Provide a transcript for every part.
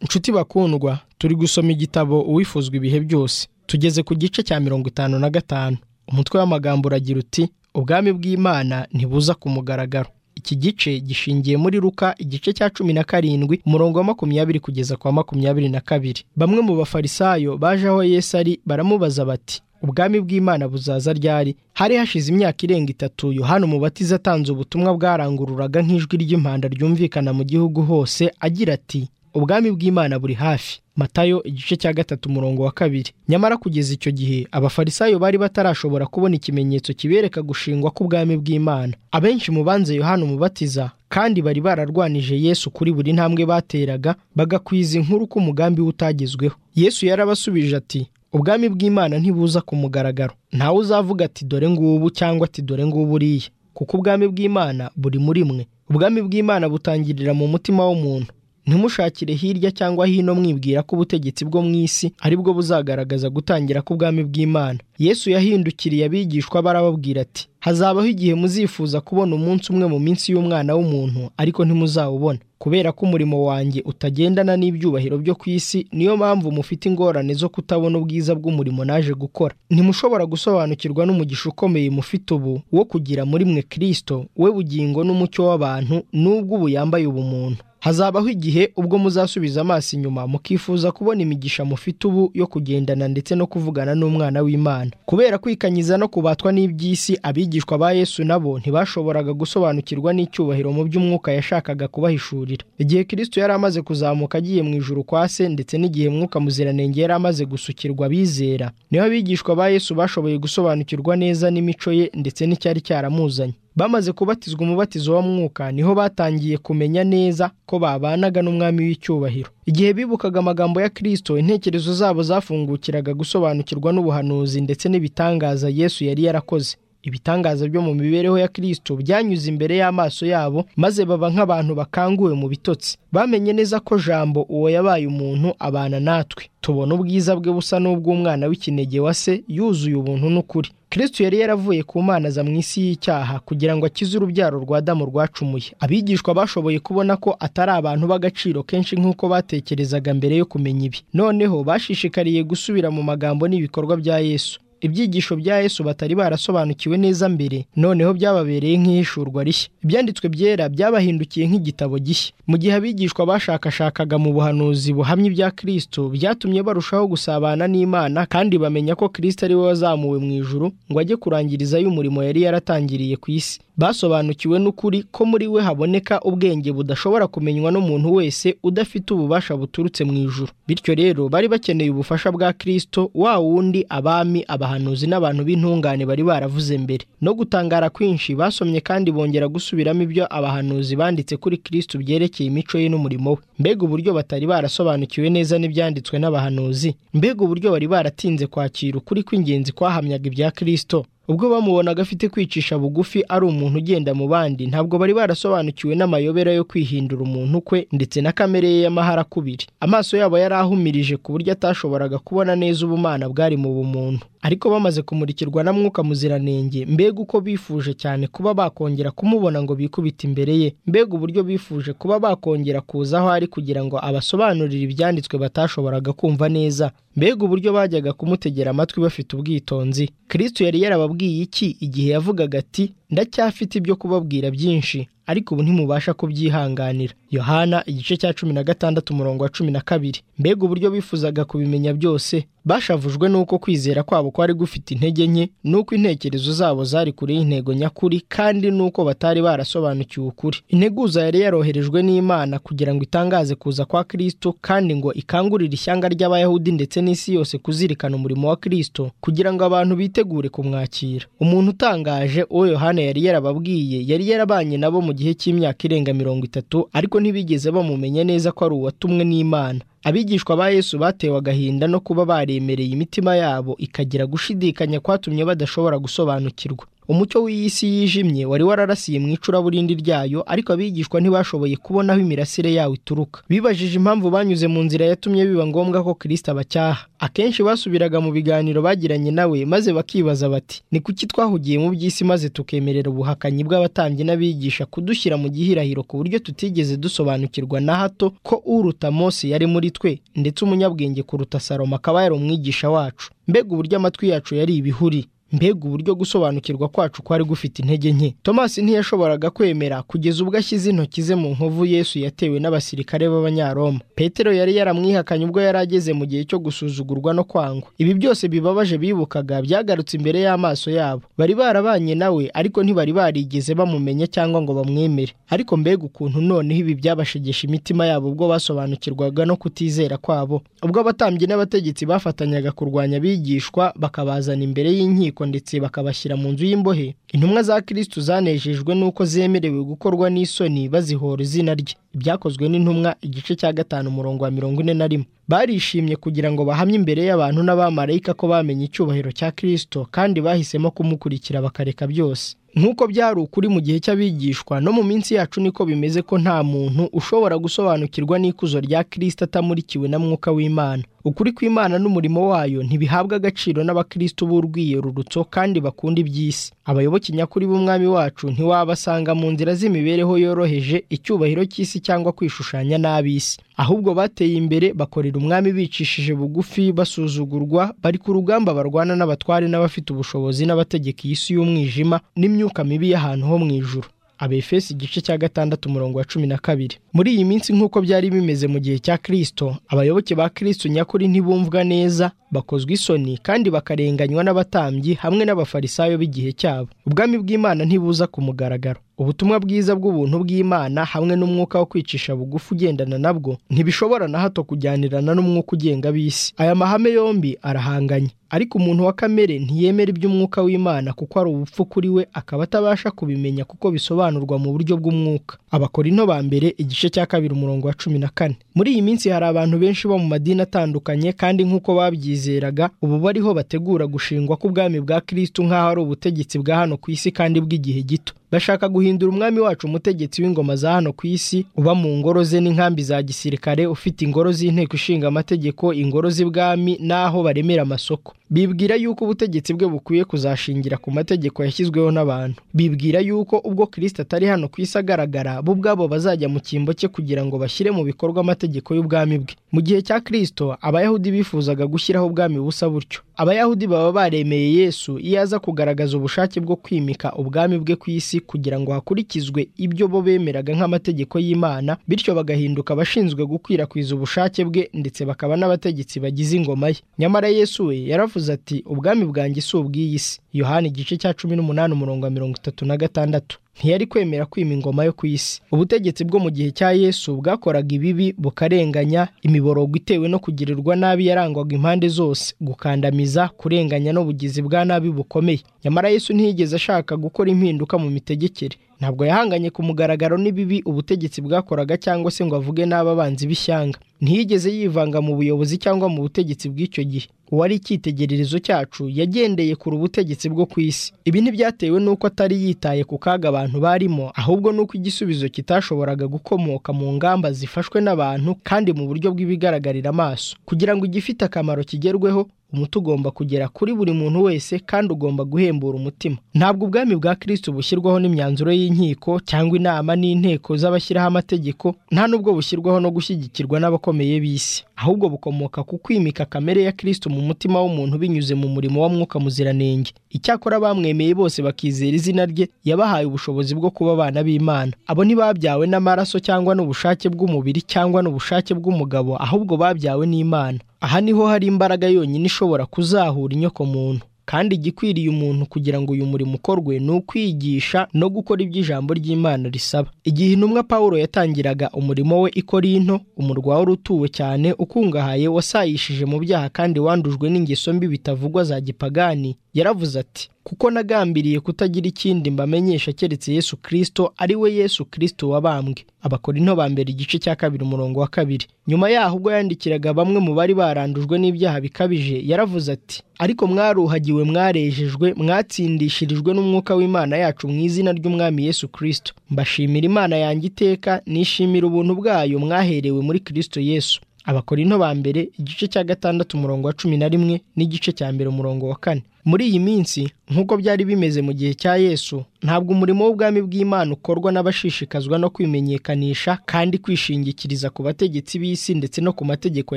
nshuti bakundwa turi gusoma igitabo uwifuzwa ibihe byose tugeze ku gice cya mirongo itanu na gatanu umutwe w'amagambo uragira uti ubwami bw'imana ntibuza ku mugaragaro iki gice gishingiye muri ruka igice cya cumi na karindwi umurongo wa makumyabiri kugeza kwa makumyabiri na kabiri bamwe mu bafarisayo baje aho yesu ari baramubaza bati ubwami bw'imana buzaza ryari hari hashize imyaka irenga itatu yohana umubatiza atanze ubutumwa bwarangururaga nk'ijwi ry'impanda ryumvikana mu gihugu hose agira ati ubwami bw'imana buri hafi matayo igice cya gatatu umurongo wa kabiri nyamara kugeza icyo gihe abafarisayo bari batarashobora kubona ikimenyetso kibereka gushingwa k'ubwami bw'imana abenshi mu banze yohana umubatiza kandi bari bararwanije yesu kuri buri ntambwe bateraga bagakwiza inkuru ko umugambi we utagezweho yesu yarabasubije ati ubwami bw'imana ntibuza ku mugaragaro ntawe uzavuga ati dore ngubu cyangwa ati dore ngubu uriya kuko ubwami bw'imana buri muri mwe ubwami bw'imana butangirira mu mutima w'umuntu ntimushakire hirya cyangwa hino mwibwira ko ubutegetsi bwo mu isi ari bwo buzagaragaza gutangira k'ubwami bw'imana yesu yahindukiriye abigishwa barababwira ati hazabaho igihe muzifuza kubona umunsi umwe mu minsi y'umwana w'umuntu ariko ntimuzawubona kubera ko umurimo wanjye utagendana n'ibyubahiro byo ku isi niyo mpamvu mufite ingorane zo kutabona ubwiza bw'umurimo naje gukora ntimushobora gusobanukirwa n'umugisha ukomeye mufite ubu wo kugira muri mwe kirisito we bugingo n'umucyo w'abantu n'ubwo ubu yambaye ubumuntu hazabaho igihe ubwo muzasubiza amaso inyuma mukifuza kubona imigisha mufite ubu yo kugendana ndetse no kuvugana n'umwana w'imana kubera kwikanyiza no kubatwa n'iby'isi abigishwa ba yesu nabo ntibashoboraga gusobanukirwa n'icyubahiro mu by'umwuka yashakaga kubahishurira igihe kirisito yari amaze kuzamuka agiye mu ijuru kwa se ndetse n'igihe mwuka muziranenge yari amaze gusukirwa abizera niho abigishwa ba yesu bashoboye gusobanukirwa neza n'imico ye ndetse n'icyari cyaramuzanye bamaze kubatizwa umubatizo wa mwuka niho batangiye kumenya neza ko babanaga n'umwami w'icyubahiro igihe bibukaga amagambo ya kirisito intekerezo zabo zafungukiraga gusobanukirwa n'ubuhanuzi ndetse n'ibitangaza yesu yari yarakoze ibitangaza byo mu mibereho ya kirisito byanyuze imbere y'amaso yabo maze baba nk'abantu bakanguwe mu bitotsi bamenye neza ko jambo uwo yabaye umuntu abana natwe tubona ubwiza bwe busa n'ubw'umwana w'ikinege wa se yuzuye ubuntu n'ukuri kirisito yari yaravuye ku mana aza mu isi y'icyaha kugira ngo akize urubyaro rwa damu rwacumuye abigishwa bashoboye kubona ko atari abantu b'agaciro kenshi nk'uko batekerezaga mbere yo kumenya ibi noneho bashishikariye gusubira mu magambo n'ibikorwa bya yesu ibyigisho bya yesu batari barasobanukiwe neza mbere noneho byababereye nk'ihishurwa rishya ibyanditswe byera byabahindukiye nk'igitabo gishya mu gihe abigishwa bashakashakaga mu buhanuzi buhamye ibya kirisito byatumye barushaho gusabana n'imana kandi bamenya ko kirisito ari we wazamuwe mu ijuru ngo ajye kurangirizayo umurimo yari yaratangiriye ku isi basobanukiwe n'ukuri ko muri we haboneka ubwenge budashobora kumenywa n'umuntu wese udafite ububasha buturutse mu ijuru bityo rero bari bakeneye ubufasha bwa kirisito wa wundi abami abahanuzi n'abantu b'intungane bari baravuze mbere no gutangara kwinshi basomye kandi bongera gusubiramo ibyo abahanuzi banditse kuri kirisito byerekeye imico ye n'umurimo we mbega uburyo batari barasobanukiwe neza n'ibyanditswe n'abahanuzi mbega uburyo bari baratinze kwakira ukuri kw'ingenzi kwahamyaga ibya kirisito ubwo bamubonaga afite kwicisha bugufi ari umuntu ugenda mu bandi ntabwo bari barasobanukiwe n'amayobera yo kwihindura umuntu kwe ndetse na kamere ye y'amahara kubiri amaso yabo yari ahumirije ku buryo atashoboraga kubona neza ubumana bwari mu bumuntu ariko bamaze kumurikirwa na mwuka muziranenge mbega uko bifuje cyane kuba bakongera kumubona ngo bikubite imbere ye mbega uburyo bifuje kuba bakongera kuza aho ari kugira ngo abasobanurire ibyanditswe batashoboraga kumva neza mbega uburyo bajyaga kumutegera amatwi bafite ubwitonzi kirisito yari yarababwiye iki igihe yavugaga ati ndacyafite ibyo kubabwira byinshi ariko ubu ntimubasha kubyihanganira yohana igice cya cumi na gatandatu umurongo wa cumi na kabiri mbega uburyo bifuzaga kubimenya byose bashavujwe n'uko kwizera kwabo kwari gufite intege nke n'uko intekerezo zabo zari kure y'intego nyakuri kandi n'uko batari barasobanukiwe ukuri integuza yari yaroherejwe n'imana kugira ngo itangaze kuza kwa kirisito kandi ngo ikangurire ishyanga ry'abayahudi ndetse n'isi yose kuzirikana umurimo wa kirisito kugira ngo abantu bitegure kumwakira umuntu utangaje uwo yohana yari yarababwiye yari yarabanye nabo mu gihe cy'imyaka irenga mirongo itatu ariko ntibigeze bamumenya neza ko ari uwatumwe n'imana abigishwa ba yesu batewe agahinda no kuba baremereye imitima yabo ikagira gushidikanya kwatumye badashobora gusobanukirwa umucyo w'iyi si yijimye wari wararasiye mu icuraburindi ryayo ariko abigishwa ntibashoboye kubona aho imirasire yawo ituruka bibajije impamvu banyuze mu nzira yatumye biba ngombwa ko kirisita abacyaha akenshi basubiraga mu biganiro bagiranye nawe maze bakibaza bati ni kuki twahugiye mu by'isi maze tukemerera ubuhakanyi bw'abatambyi n'abigisha kudushyira mu gihirahiro ku buryo tutigeze dusobanukirwa na hato ko uruta Mose yari muri twe ndetse umunyabwenge kuruta Salomo akaba yari umwigisha wacu mbega uburyo amatwi yacu yari ibihuri mbega uburyo gusobanukirwa kwacu kwari gufite intege nke tomasi ntiyashoboraga kwemera kugeza ubwo ashyize intoki ze mu nkovu yesu yatewe n'abasirikare b'abanyaroma petero yari yaramwihakanye ubwo yari ageze mu gihe cyo gusuzugurwa no kwangwa ibi byose bibabaje bibukaga byagarutse imbere y'amaso yabo bari barabanye nawe ariko ntibari barigeze bamumenya cyangwa ngo bamwemere ariko mbega ukuntu noneho ibi byabashegesha imitima yabo ubwo basobanukirwaga no kutizera kwabo ubwo abatambyi n'abategetsi bafatanyaga kurwanya abigishwa bakabazana imbere y'inkiko ndetse bakabashyira mu nzu y'imbohe intumwa za kirisitu zanejejwe n'uko zemerewe gukorwa n'isoni bazihora izina rye ibyakozwe n'intumwa igice cya gatanu umurongo wa mirongo ine na rimwe barishimye kugira ngo bahamye imbere y'abantu n'abamarayika ko bamenye icyubahiro cya kirisito kandi bahisemo kumukurikira bakareka byose nk'uko byari ukuri mu gihe cy'abigishwa no mu minsi yacu niko bimeze ko nta muntu ushobora gusobanukirwa n'ikuzo rya kirisita atamurikiwe na mwuka w'imana ukuri kw'imana n'umurimo wayo ntibihabwa agaciro n'abakirisitu b'urwiyerurutso kandi bakunda iby'isi abayoboke nyakuri b'umwami wacu ntiwabasanga mu nzira z'imibereho yoroheje icyubahiro cy'isi cyangwa kwishushanya n'ab'isi ahubwo bateye imbere bakorera umwami bicishije bugufi basuzugurwa bari ku rugamba barwana n'abatware n'abafite ubushobozi n'abategeka iyi si y'umwijima n'imyuka mibi y'ahantu ho mu ijuru abefesi igice cya gatandatu umurongo wa cumi na kabiri muri iyi minsi nk'uko byari bimeze mu gihe cya kirisito abayoboke ba kirisito nyakuri ntibumvwa neza bakozwe isoni kandi bakarenganywa n'abatambyi hamwe n'abafarisayo b'igihe cyabo ubwami bw'imana ntibuza ku mugaragaro ubutumwa bwiza bw'ubuntu bw'imana hamwe n'umwuka wo kwicisha bugufi ugendana nabwo ntibishobora na hato kujyanirana n'umwuka ugenga b'isi aya mahame yombi arahanganye ariko umuntu wa kamere ntiyemera iby'umwuka w'imana kuko ari ubupfu kuri we akaba atabasha kubimenya kuko bisobanurwa mu buryo bw'umwuka abakorino ba mbere igice cya kabiri umurongo wa cumi na kane muri iyi minsi hari abantu benshi bo mu madini atandukanye kandi nk'uko babyizeraga ubu bariho bategura gushingwa k'ubwami bwa kirisitu nk'aho ari ubutegetsi bwa hano ku isi kandi bw'igihe gito bashaka guhindura umwami wacu umutegetsi w'ingoma za hano ku isi uba mu ngoro ze n'inkambi za gisirikare ufite ingoro z'inteko ishinga amategeko ingoro z'ibwami n'aho baremera amasoko bibwira yuko ubutegetsi bwe bukwiye kuzashingira ku mategeko yashyizweho n'abantu bibwira yuko ubwo kirisita atari hano ku isi agaragara bo ubwabo bazajya mu cyimbo cye kugira ngo bashyire mu bikorwa amategeko y'ubwami bwe mu gihe cya kirisito abayahudi bifuzaga gushyiraho ubwami busa butyo abayahudi baba baremeye yesu iyo aza kugaragaza ubushake bwo kwimika ubwami bwe ku isi kugira ngo hakurikizwe ibyo bo bemeraga nk'amategeko y'imana bityo bagahinduka abashinzwe gukwirakwiza ubushake bwe ndetse bakaba n'abategetsi bagize ingoma ye nyamara yesu we yaravuze ati ubwami bwanjye si ubw'iyi si yohani igice cya cumi n'umunani umurongo wa mirongo itatu na gatandatu ntiyari kwemera kwima ingoma yo ku isi ubutegetsi bwo mu gihe cya yesu bwakoraga ibibi bukarenganya imiborogo itewe no kugirirwa nabi yarangwaga impande zose gukandamiza kurenganya n'ubugizi bwa nabi bukomeye nyamara yesu ntiyigeze ashaka gukora impinduka mu mitegekere ntabwo yahanganye ku mugaragaro n'ibibi ubutegetsi bwakoraga cyangwa se ngo avuge n'ababanzi b'ishyanga ntiyigeze yivanga mu buyobozi cyangwa mu butegetsi bw'icyo gihe uwari icyitegererezo cyacu yagendeye kure ubutegetsi bwo ku isi ibi ntibyatewe n'uko atari yitaye ku kaga abantu barimo ahubwo n'uko igisubizo kitashoboraga gukomoka mu ngamba zifashwe n'abantu kandi mu buryo bw'ibigaragarira amaso kugira ngo igifite akamaro kigerweho umuti ugomba kugera kuri buri muntu wese kandi ugomba guhembura umutima ntabwo ubwami bwa kirisito bushyirwaho n'imyanzuro y'inkiko cyangwa inama n'inteko z'abashyiraho amategeko nta n'ubwo bushyirwaho no gushyigikirwa n'abakomeye b'isi ahubwo bukomoka ku kwimika kamere ya kirisito mu mutima w'umuntu binyuze mu murimo wa mwuka muziranenge icyakora bamwemeye bose bakizera izina rye yabahaye ubushobozi bwo kuba abana b'imana abo ntibabyawe n'amaraso cyangwa n'ubushake bw'umubiri cyangwa n'ubushake bw'umugabo ahubwo babyawe n'imana aha niho hari imbaraga yonyine ishobora kuzahura inyokomuntu kandi igikwiriye umuntu kugira ngo uyu murimo ukorwe ni ukwigisha no gukora ibyo ijambo ry'imana risaba igihe intumwa paul yatangiraga umurimo we i korinto umurwa wari utuwe cyane ukungahaye wasayishije mu byaha kandi wandujwe n'ingeso mbi bitavugwa za gipagani yaravuze ati kuko nagambiriye kutagira ikindi mbamenyesha keretse yesu kirisito ari we yesu kirisito wabambwe abakorinto ba mbere igice cya kabiri umurongo wa kabiri nyuma yaho ubwo yandikiraga bamwe mu bari barandujwe n'ibyaha bikabije yaravuze ati ariko mwaruhagiwe mwarejejwe mwatsindishirijwe n'umwuka w'imana yacu mu izina ry'umwami yesu kirisito mbashimira imana yanjye iteka nishimira ubuntu bwayo mwaherewe muri kirisito yesu abakorinto ba mbere igice cya gatandatu umurongo wa cumi na rimwe n'igice cya mbere umurongo wa kane muri iyi minsi nk'uko byari bimeze mu gihe cya yesu ntabwo umurimo w'ubwami bw'imana ukorwa n'abashishikazwa no kwimenyekanisha kandi kwishingikiriza ku bategetsi b'isi ndetse no ku mategeko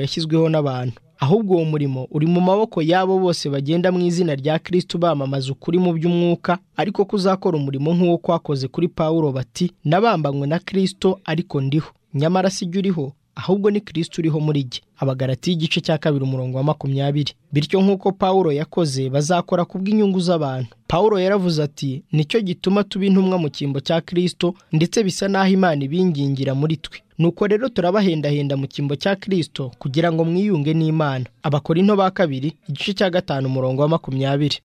yashyizweho n'abantu ahubwo uwo murimo uri mu maboko y'abo bose bagenda mu izina rya kirisiti bamamaza ukuri mu by'umwuka ariko kuzakora umurimo nk'uwo kwakoze kuri pawulo bati nabambanywe na kirisito ariko ndiho nyamara si jya uriho ahubwo ni kirisiti uriho muri jye abagarati y'igice cya kabiri umurongo wa makumyabiri bityo nk'uko pawulo yakoze bazakora ku bw'inyungu z'abantu pawulo yaravuze ati nicyo gituma tuba intumwa mu cyimbo cya kirisito ndetse bisa n'aho imana ibingingira muri twe nuko rero turabahendahenda mu cyimbo cya kirisito kugira ngo mwiyunge n'imana abakorinto ba kabiri igice cya gatanu umurongo wa makumyabiri